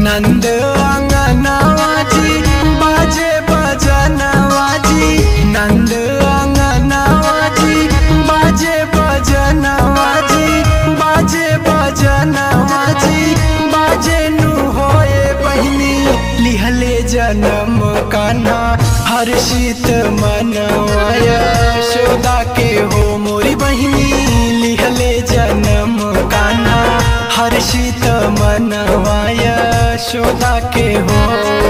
नंद अंगनावाजी बाजे बजनवाजी नंद अंगनावाजी बाजे बजनवाजी बाजे बजनवाजी बाजे नु होए बहिनी लिहले जन्म कान्हा हर्षित मनवाय शोदा के हो मोरी बहिनी लिहले जन्म कान्हा हर्षित मनवाय शोदा के हो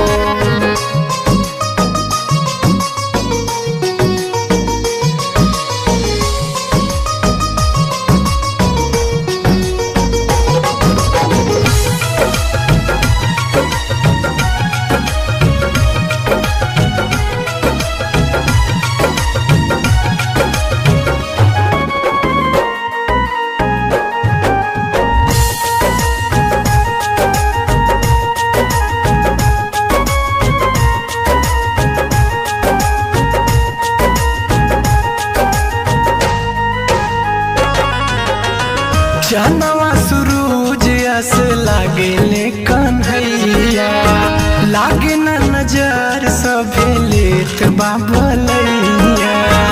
जनवा सुरूज अस लागेले कन्हैया लागे न नजर सभे लेत बाबलैया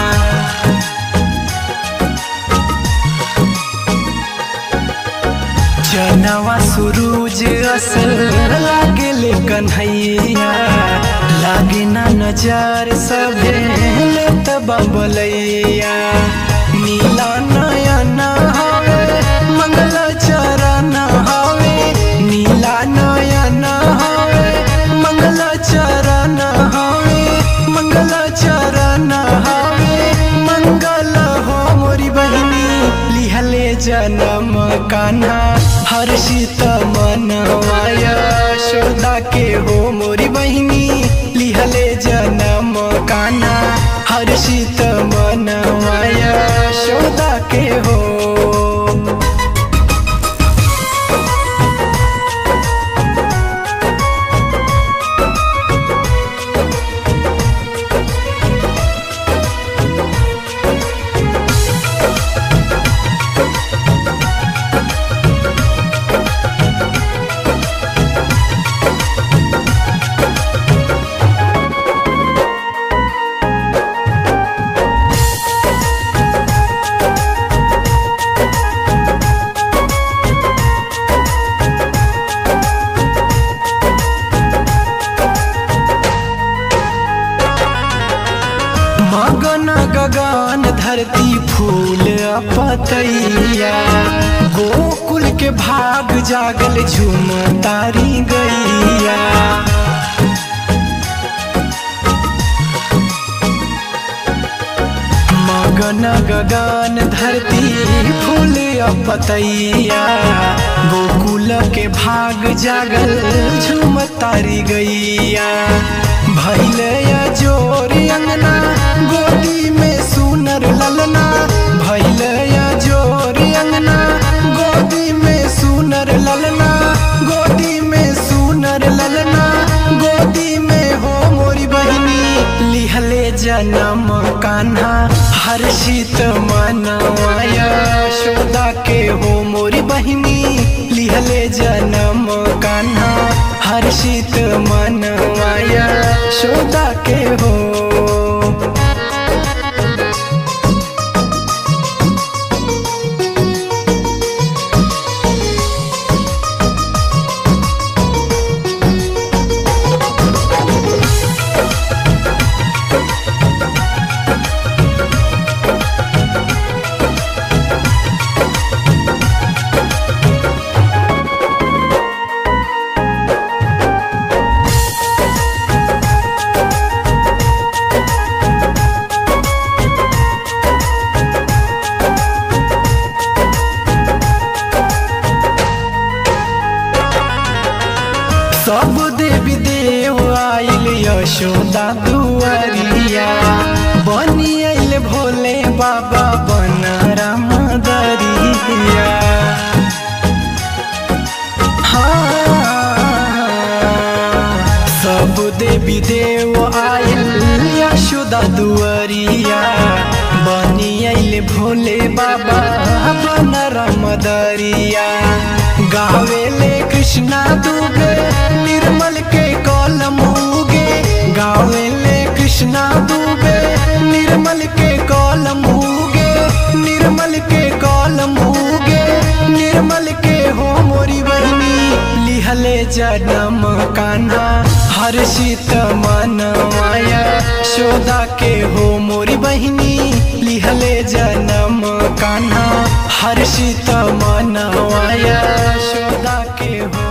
जनवा सुरूज अस लागेले कन्हैया लागे न नजर सभे लेत बाबलैया नीला नयन हवे मंगल चरण हवे नीला नयन हवे मंगल चरण हवे मंगल चरण हवे मंगल हो मोरी बहिनी लिहले जन्म कान्हा हर्षित मनवाय शोदा के हो मोरी बहिनी लिहले जन्म कान्हा हर्षित मनवाय शोदा के हो मगन गगन धरती फूल पतैया गोकुल के भाग जागल झूम तारी गैया मगन गगन धरती फूल पतैया गोकुल के भाग जागल झूम तारी गैया भैल जोर अंगना गोदी में सुनर ललना भैल जोर अंगना गोदी में सुनर ललना गोदी में सुनर ललना गोदी में हो मोरी बहिनी लिहले जन्म कान्हा हर्षित मनवाय शोदा के हो मोरी बहिनी लिहले जन्म कान्हा हर्षित मनवाय शोदा के हो सब देवी देव आइल यशोदा दुआरिया बनी आइल भोले बाबा बन राम दरिया हाँ, सब देवी देव आइल यशोदा दुआरिया बनी आइल भोले बाबा बन राम मदरिया गावेले कृष्णा दुबे निर्मल के कलम उगे गावेले कृष्णा दुबे निर्मल के कलम उगे निर्मल के कलम उगे निर्मल के हो मोरी बहनी लिहले जन्म कान्हा हर शीत मन माया शोदा के हो मोरी बहनी लिहले जन्म कान्हा हर शीत मन माया शोदा के हो